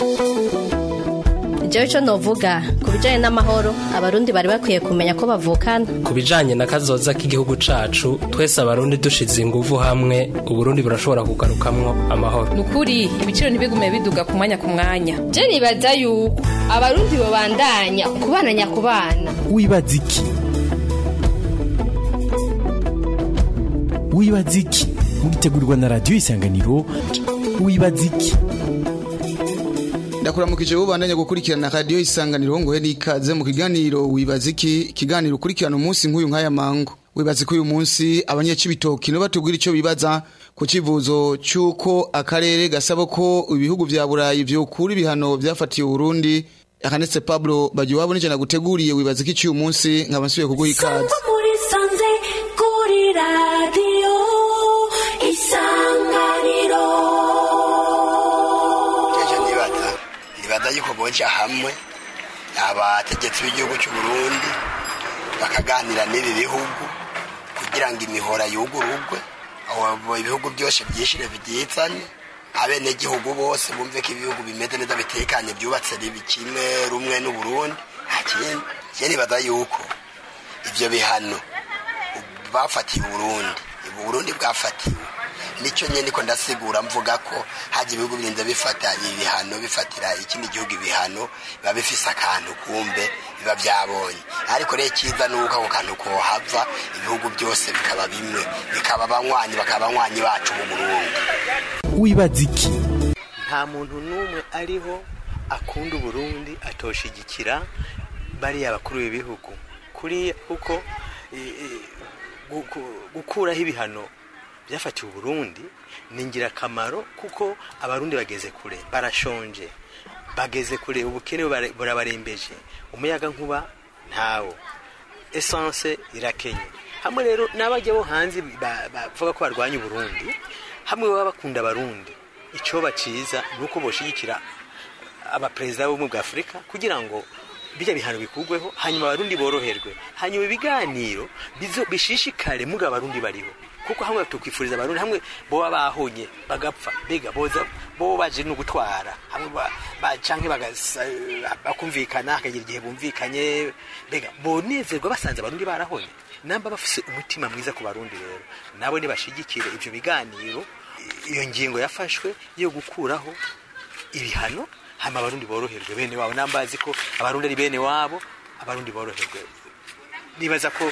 jewe ico novuga ku bijanye n'amahoro abarundi bari bakwiye kumenya ko bavukana ku bijanye na kazoza k'igihugu cacu twese abarundi dushize inguvu hamwe uburundi burashobora kugarukamwo amahoro nukuri ibiciro ntibigume biduga ku mwanya ku mwanya je nibaza yuko abarundi bobandanya kubana nyakubana wibaza iki wibaza iki mugitegurirwa na radiyo isanganiro wibaza iki ndakuramukije ubandanya gukurikirana radiyo isanganiro ngohe n'ikaze mu kiganiro wibaza iki ikiganiro ukurikirana umunsi nk'uyu nk'aya mango wibaza ko uyu munsi abanyacibitoki no batubwira icyo bibaza ku kivuzo cy'uko akarere gasaba ko ibihugu vya burayi vyokura ibihano vyafatiye uburundi akanetse pablo bagiye wabo n'ijana guteguriye wibaza iki cy'uyu munsi nkaba nsubiye kuguha ikaze muri sanze kuri radiyo isanganiro nibaza yuko boja hamwe abategetsi b'igihugu cy'u Burundi bakaganira n'ibi bihugu kugira ngo imihora yugururwe aho ibihugu byose byishire byitsanye abenegihugu bose bumve ko ibihugu bimeze neza bitekanye byubatse ribi kimwe rumwe n'uburundi nta kindi je nibaza yuko ivyo bihano bafatiye uburundi uburundi bwafatiwe nicyo nyine niko ndasigura mvuga ko hajya ibihugu birinda bifata ibihano bifatira ikindi gihugu ibihano biba bifise akantu kumbe biba byabonye ariko rero icyiza ni uko ako kantu kohava ibihugu byose bikaba bimwe bikaba abanywanyi bakaba abanywanyi bacu mu burundi wibaza iki nta muntu n'umwe ariho akunda uburundi atoshigikira bariya bakuru b'ibihugu kuri kuko gukuraho ibihano byafatiwe uburundi ni ingirakamaro kuko abarundi bageze kure barashonje bageze kure ubukene burabarembeje umuyaga nkuba ntawo esanse irakenye hamwe rero n'abajya bo hanze bavuga ko barwanya uburundi hamwe baba bakunda abarundi icyo baciza ni uko boshigikira abaperezida b'ubumwe bwa afurika kugira ngo bijya bihano bikugweho hanyuma abarundi boroherwe hanyuma ibiganiro bishishikare muga abarundi bariho kuko hamwe tukwifuriza abarundi hamwe boba bahonye bagapfa mbega boza bo baje no gutwara hamwe canke bakumvikana hakagira igihe bumvikanye mbega bonezerwa basanze abarundi barahonye namba bafise umutima mwiza ku barundi rero nabo nibashigikire ivyo biganiro iyo ngingo yafashwe yo gukuraho ibihano hama abarundi boroherwe bene wabo nambazi ko abarundi ari bene wabo abarundi boroherwe nibaza ko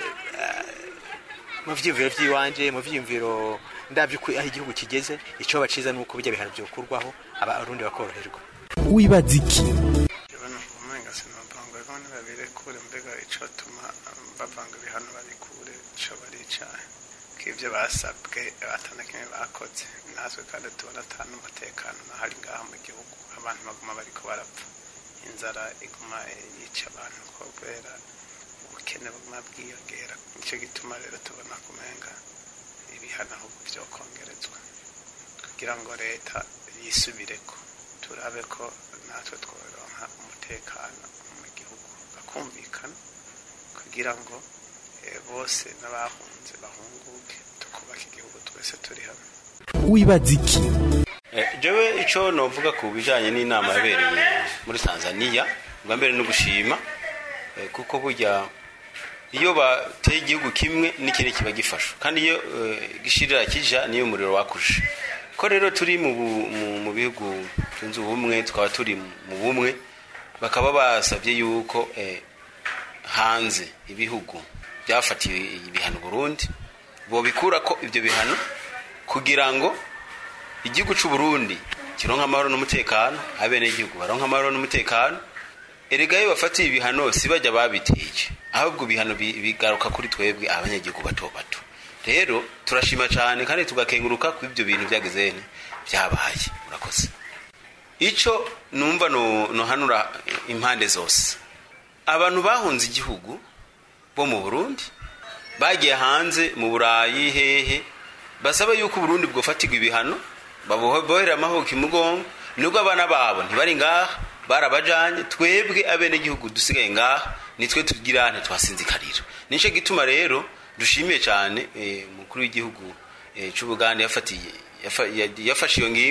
mu vyiyumviro vy'iwanje mu vyiyumviro ndavyo aho igihugu kigeze ico baciza nuko bijya bihano byokurwaho abarundi bakoroherwa wibaza iki umenga sinabangwa ko nibabirekure mbega ico tuma bavanga ibihano babikure ico baricaye k'ivyo basabwe atana kimwe bakoze natwe kandi tubona atanu umutekano nahari ngaha mu gihugu abantu baguma bariko barapfa inzara iguma yica abantu kubera ubukene buguma bwiyongera nicyo gituma rero tubona kumenga ibihano ahubwo vyokongerezwa kugira ngo leta yisubireko turabe ko natwe tworonka umutekano mu gihugu bakumvikana kugira ngo bose n'abahunze bahunguke tukubaka igihugu twese turi hamwe wibaza iki jewe icyo novuga ku bijyanye n'inama yabereye muri tanzania bwa mbere no gushima kuko burya iyo bateye igihugu kimwe n'ikindi kiba gifasha kandi iyo gishirira kijya niyo umuriro wakuje ko rero turi mu bihugu tunze ubumwe tukaba turi mu bumwe bakaba basabye yuko hanze ibihugu byafatiwe ibihano Burundi bobikura ko ibyo bihano kugira ngo igihugu cy'u Burundi kironka amahoro n'umutekano abenegihugu baronka amahoro n'umutekano erega iyo bafatiye ibihano si bajya babiteye ahubwo ibihano bigaruka kuri twebwe abanyagihugu bato bato rero turashima cyane kandi tugakenguruka ku ibyo bintu byageze byabaye murakoze icyo numva nohanura impande zose abantu bahunze igihugu bo mu burundi bagiye hanze mu burayi hehe basaba yuko uburundi bwofatirwa ibihano babohera amahoka imugongo nubwo abana babo ntibari ngaha barabajanye twebwe abenegihugu dusigaye ngaha nitwe tugira ntitwasinzikarira nicyo gituma rero dushimiye cyane umukuru w'igihugu cy'ubugande yafatiye yafashe iyo ngingo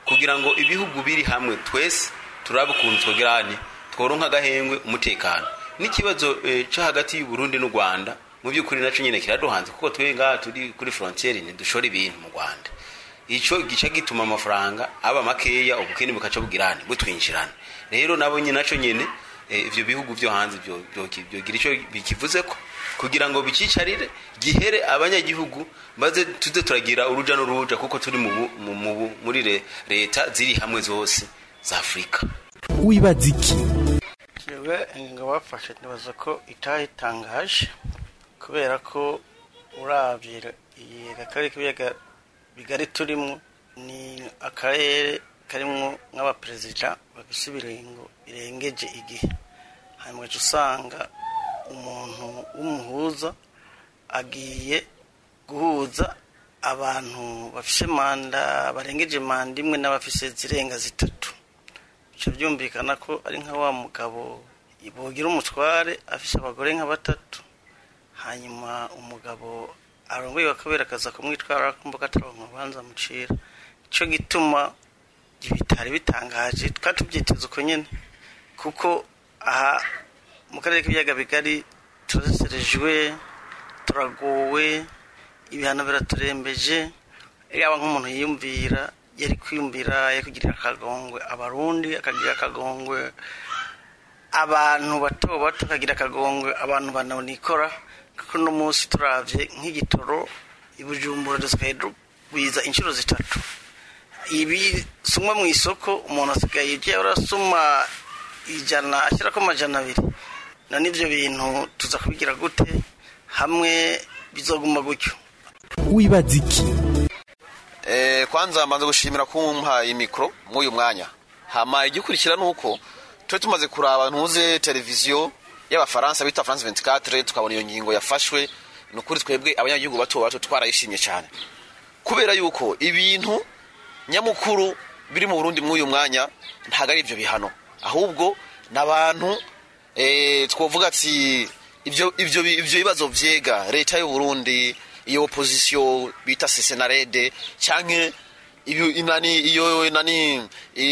kugira ngo ibihugu biri hamwe twese turabe ukuntu twogirane tworonka agahengwe umutekano n'ikibazo eh, cyo hagati y'u Burundi n'u Rwanda mu by'ukuri naco nyine kiraduhanze kuko twe ngaha turi kuri frontiere ntidushora ibintu mu Rwanda ico gica gituma amafaranga aba makeya ubukene bukaca bugirane butwinjirana rero nabo nyine naco nyene eh, ivyo bihugu vyo hanze byo byo- byogira ico bikivuze ko kugira ngo bicicarire gihere abanyagihugu maze tuze turagira uruja n'uruja kuko turi mu bu- mu- mu bu- muri le- leta ziri hamwe zose za Afrika wibaza iki jewe ingingo bafashe nibaza ko itayitangaje kubera ko urabye iyi akarere k'ibiyaga bigari turimo ni akarere karimo nk'abaperezida bafise ibiringo birengeje igihe hanyuma ugaca usanga umuntu w'umuhuza agiye guhuza abantu bafise manda barengeje manda imwe n'abafise zirenga zitatu bica byumvikana ko ari nka wa mugabo bogira umutware afise abagore nka batatu hanyuma umugabo arongoye bakabera akaza kumwitwara kumbuga ataronka ubanza mucira ico gituma bitari bitangaje twari tubyiteze uko nyene kuko aha mu karere k'ibiyaga bigari turaserejwe turagowe ibihano biraturembeje yaba nk'umuntu yiyumvira yari kwiyumvira yari kugirira akagongwe abarundi akagira akagongwe abantu bato bato akagira akagongwe abantu bananikora kuko uno munsi turavye nk'igitoro ibujumbura dusigaye dugwiza inshuro zitatu ibi sumwa mu isoko umuntu asigaye igiye arasuma ijana ashyirako amajana abiri none ivyo bintu tuza kubigira gute hamwe bizoguma gutyo wibaza iki Eh, kwanza mbanza gushimira kumpa imikro mw'uyu mwanya hama igikurikira nuko twe tumaze kuraba ntuze televiziyo y'abafaransa bita France 24 tukabona iyo ngingo yafashwe nukuri twebwe abanyagihugu bato bato twarayishimye cyane kubera yuko ibintu nyamukuru biri mu Burundi mw'uyu mwanya ntago ari ivyo bihano ahubwo n'abantu eh twovuga ati ivyo ivyo ivyo bibazo vyega leta y'u Burundi iyo opposition bita sesenarede canke iyo inani iyo nani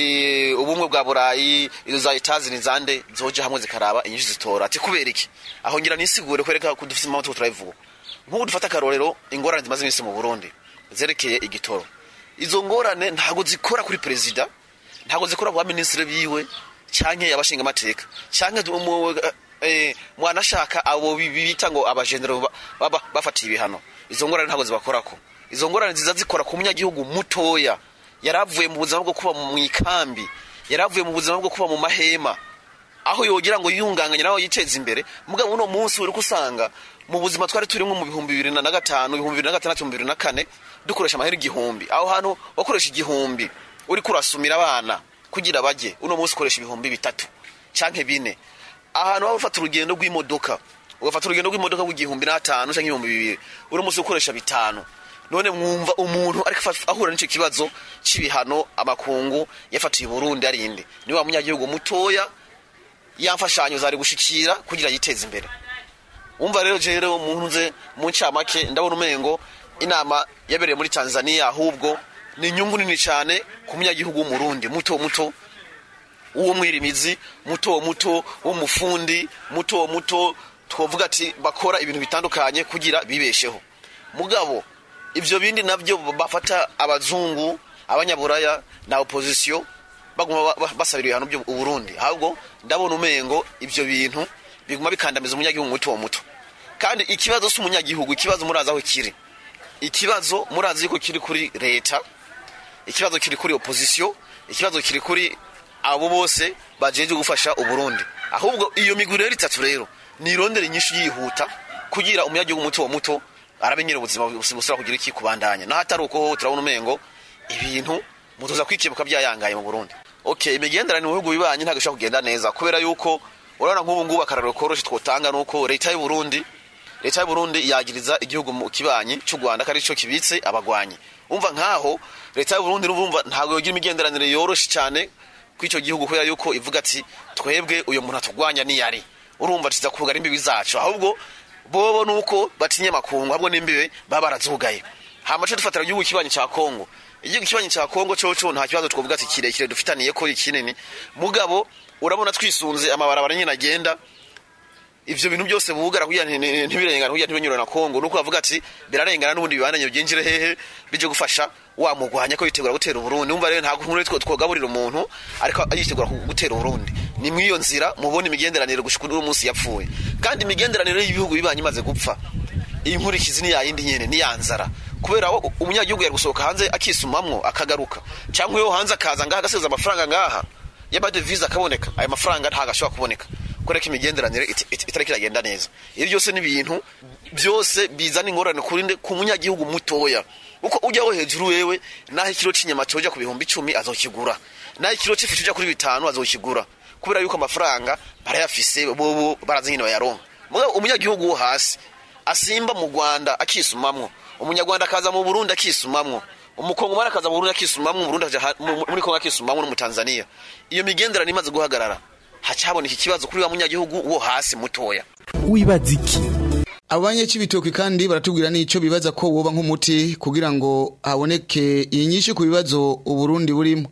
i- ubumwe bwa burayi izo za etazi zande zoje hamwe zikaraba inyinshi zitora ati kubera iki aho ngira nisigure kwereka ko dufite impamvu turayivuga nk'ubu dufata akarorero ingorane zimaze iminsi mu burundi zerekeye igitoro izo ngorane ntabwo zikora kuri perezida ntabwo zikora ku baminisitiri biwe canke abashinga amateka canke umu- eh, mwanashaka abo bi- bita ngo abajenero ba- baba bafatiye ibihano izo ngorane ntabwo zibakorako izo ngorane ziza zikora ku munyagihugu mutoya yaravuye mu buzima bwo kuba mu ikambi yaravuye mu buzima bwo kuba mu mahema aho yogira ngo yiyunganganye nawe yiteze imbere mugabo uno munsi uri usanga mu buzima twari turimo mu bihumbi bibiri na gatanu ibihumbi bibiri na gatandatu ibihumbi bibiri na kane dukoresha amahera igihumbi aho hantu wakoresha igihumbi uri kurasumira abana kugira bajye uno munsi ukoresha ibihumbi bitatu canke bine ahantu waba ufata urugendo rw'imodoka ugafata urugendo rw'imodoka rw'igihumbi n'atanu canke ibihumbi bibiri uno munsi ukoresha bitanu none mwumva umuntu ariko afa- ahura n'icyo kibazo c'ibihano amakungu yafatiye Burundi arinde ni wa munyagihugu mutoya yamfashanyo zari gushikira kugira yiteze imbere umva rero je rero umuntu nze mu ncamake ndabona umengo inama yabereye muri Tanzania ahubwo ni inyungu nini cyane ku munyagihugu w'umurundi muto muto uwo mwirimizi muto muto w'umufundi muto muto twovuga ati bakora ibintu bitandukanye kugira bibesheho mugabo ivyo bindi navyo bafata abazungu abanyaburaya na opposition baguma ba- ba- basabira ibihano byo Burundi ahubwo ndabona umengo ivyo bintu biguma bikandamiza umunyagihugu muto muto kandi ikibazo si umunyagihugu ikibazo murazi aho kiri ikibazo murazi yuko kiri kuri leta ikibazo kiri kuri opposition ikibazo kiri kuri abo bose bajeje gufasha uburundi ahubwo iyo migwi rero itatu rero nirondera inyishu yihuta kugira umunyagihugu muto muto arabe ubuzima busubira kugira iki kubandanya naho atari uko turabona umengo ibintu mutuza kwikebuka byayangaye mu burundi okay imigenderanire mu bihugu bibanye ntabwo ishobora kugenda neza kubera yuko urabona nk'ubu ngubu akararo koroshe twotanga nuko leta y'u Burundi leta y'u Burundi yagiriza igihugu mu kibanyi cy'u Rwanda kari cyo kibitse abagwanyi umva nkaho leta y'u Burundi urumva ntabwo yogira imigenderanire yoroshe cyane kw'icyo gihugu kubera yuko ivuga ati twebwe uyu muntu atugwanya ni yari urumva tuza kugara imbibi zacu ahubwo bobo nuko batinye makungu ahubwo n'imbibe baba barazugaye hamace dufatira igihugu kibanyi cya Kongo igihugu kibanyi cya kongo coco nta kibazo twavuga ati kirekire dufitaniye ko ikinini mugabo urabona twisunze amabarabara nyine agenda ivyo bintu byose bugara kugira nti- nti- ntibirengana kugira ntibinyurane na kongo nuko bavuga ati birarengana n'ubundi bibandanye byinjire hehe bije gufasha wamugwanya ko yitegura gutera uburundi umva rero ntabwo nkuru two twogaburira umuntu ariko yitegura ku- gutera uburundi ni mw'iyo nzira mubona imigenderanire gushika uno munsi yapfuye kandi imigenderanire y'ibihugu bibanye imaze gupfa inkurikizi ni yayindi nyene ni yanzara kubera wo umunyagihugu yari gusohoka hanze akisumamwo akagaruka cyangwa iyo hanze akaza ngaha agasiza amafaranga ngaha y'amadevize akaboneka ayo mafaranga ntabwo ashobora kuboneka kubera ko imigenderanire it- it- itariko iragenda neza ibi byose ni ibintu byose bizana ingorane kuri nde ku munyagihugu mutoya uko ujyaho hejuru wewe naho ikiro cy'inyama cyoja ku bihumbi icumi azokigura naho ikiro cy'ifi cyoja kuri bitanu azokigura kubera yuko amafaranga barayafise bobo barazi nyine bayaronka mugabo umunyagihugu wo hasi asimba mu rwanda akisumamwo umunyarwanda akaza mu burundi akisumamwo umukongomani akaza mu burundi akisumamwo mu burundi akaja ha- mu- muri kongo akisumamwo no mu tanzania iyo migenderanire imaze guhagarara haca haboneka ikibazo kuri wa munyagihugu wo hasi mutoya wibaza iki abo banyecibitoki kandi baratubwira n'ico bibaza ko woba nk'umuti kugira ngo haboneke inyinshi ku bibazo uburundi burimo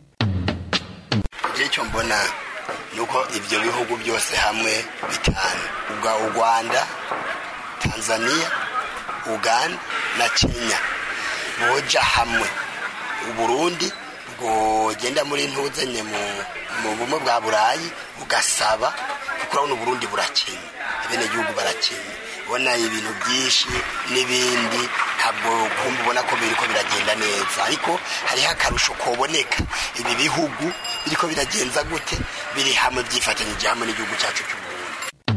je icyo mbona ni uko ibyo bihugu byose hamwe bitanu ubwa u rwanda tanzania uganda na kenya boja hamwe uburundi bwogenda muri ntuzanye mu mu bumwe bwa burayi bugasaba kuko urabona uburundi burakenye abenegihugu barakenye ubona ibintu byinshi n'ibindi ntabwo kumva ubona ko biriko biragenda neza ariko hariho akarusho koboneka ibi bihugu biriko biragenza gute biri hamwe byifatanyije hamwe n'igihugu cyacu cy'uburundi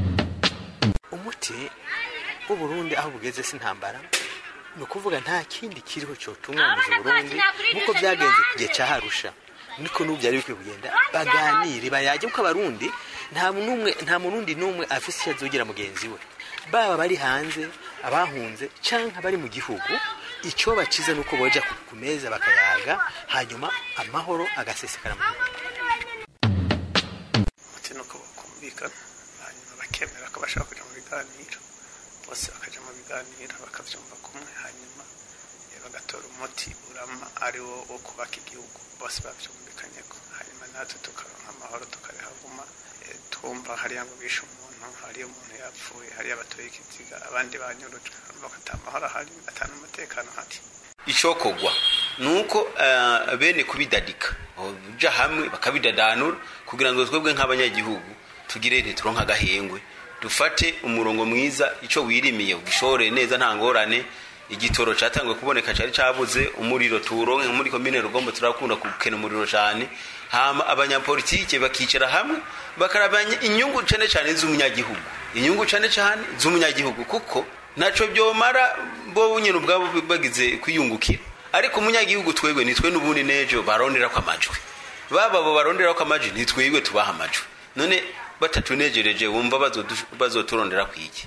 umuti w'uburundi aho bugeze si intambara ni ukuvuga nta kindi kiriho cyotunganyije uburundi nk'uko byagenze ku gihe cya harusha niko n'ubu byari bikwiye kugenda baganire bayajye kuko abarundi nta n'umwe nta murundi n'umwe afise icyo azogira mugenzi we baba bari hanze abahunze cyangwa bari mu gihugu icyo bakiza ni uko boja ku- ku meza bakayaga hanyuma amahoro agasesekara mu gihugu umuti ni uko bakumvikana hanyuma bakemera ko bashaka kujya mu biganiro bose bakajya mu biganiro bakabyumva kumwe hanyuma eh, bagatora umuti urama ari wo wo kubaka igihugu bose babyumvikanyeho hanyuma natwe tukaronka amahoro tukarehaguma eh, twumva hariya ngo bishe umuntu hariya umuntu yapfuye hariya batoye ikiziga abandi banyurujwe urumva ko ata mahoro ahari atana umutekano ahari icokogwa nuko uh, bene kubidadika uja hamwe bakabidadanura kugira ngo twebwe nk'abanyagihugu tugire ntituronka agahengwe dufate umurongo mwiza ico wirimiye ugishore neza nta ngorane igitoro catangwe kuboneka cari cabuze umuriro tuwuronke muri komine rugombo turakunda gukena umuriro cane hama abanyapolitike bakicara hamwe bakarabanya inyungu cane cane z'umunyagihugu inyungu cane cane z'umunyagihugu kuko naco byomara bo nyine ubwabo bagize kwiyungukira ariko umunyagihugu twebwe nitwe n'ubundi nejo barondera ko amajwi baba abo barondera ko amajwi nitwebwe tubaha amajwi none batatunejereje wumva bazodu- bazoturondera kwiki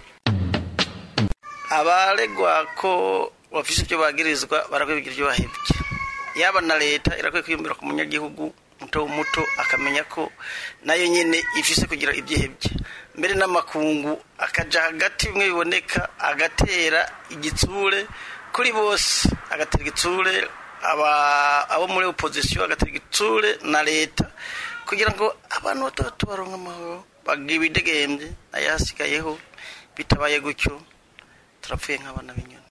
abaregwa ko bafise ibyo bagirizwa barakwiye ibyo bahebye yaba na leta irakwiye kwiyumvira ku munyagihugu muto muto akamenya ko nayo nyine ifise kugira ibyihebye mbere n'amakungu akaja hagati bimwe biboneka agatera igitsure kuri bose agatera igitsure aba- abo muri opozisiyo agatera igitsure na leta kugira ngo abantu batatu baronke amahoro bagira ibidegembye ayasigayeho bitabaye gutyo turapfuye nk'abana b'inyoni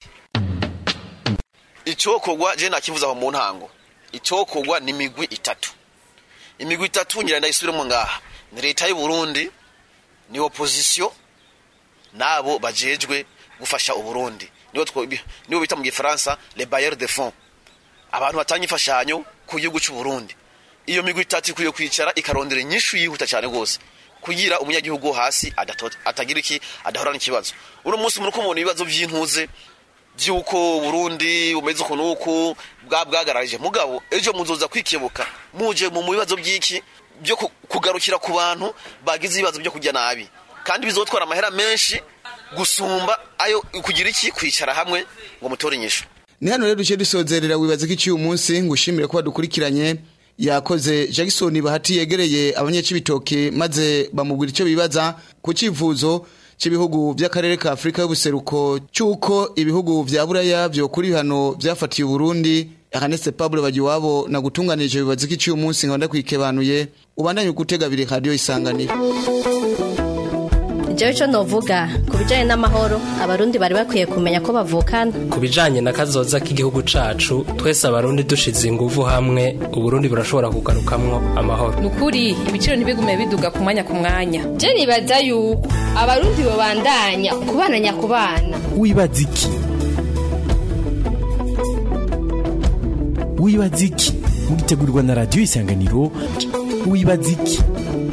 icokogwa je nakivuza aho mu ntango icokogwa ni imigwi itatu imigwi itatu ngira ndayisubiremo ngaha ni leta y'u Burundi ni opposition nabo bajejwe gufasha uburundi nibo two- nibo bita mu gifaransa les bailleurs de fonds abantu batanga imfashanyo ku gihugu cy'u Burundi iyo migwi itatu ikwiye kwicara ikarondera inyishu yihuta cyane rwose kugira umunyagihugu wo hasi adato- atagira iki adahorana ikibazo uno munsi muri kumubona ibibazo by'intuze by'uko Burundi bumeze ukuntu uku bwa bwagararije mugabo ejo muzoza kwikebuka muje mu bibazo by'iki byo ku- kugarukira ku bantu bagize ibibazo byo kujya nabi kandi bizotwara amahera menshi gusumba ayo kugira iki kwicara hamwe ngo mutore inyishu ni hano rero duce dusozerera wibaza ko iki uyu munsi ngushimire ko badukurikiranye yakoze jackson bahati yegereye abanyacibitoke maze bamubwira icyo bibaza ku cyifuzo cy'ibihugu by'akarere ka afurika y'ubuseruko cy'uko ibihugu bya buraya byokura ibihano byafatiye uburundi Ernest Pablo Bagiwabo na gutunganije bibaza iki uyu munsi nkabanda kwikebanuye ubandanye gutega biri radio isanganiro jewe ico novuga ku bijanye n'amahoro abarundi bari bakwiye kumenya ko bavukana ku bijanye na kazoza k'igihugu cacu twese abarundi dushize inguvu hamwe uburundi burashobora kugarukamwo amahoro ni ukuri ibiciro ntibigume biduga ku mwanya ku mwanya je nibaza yuko abarundi bobandanya kubana nyakubana wibaza iki wibaza iki mugitegurirwa na radio isanganiro wibaza iki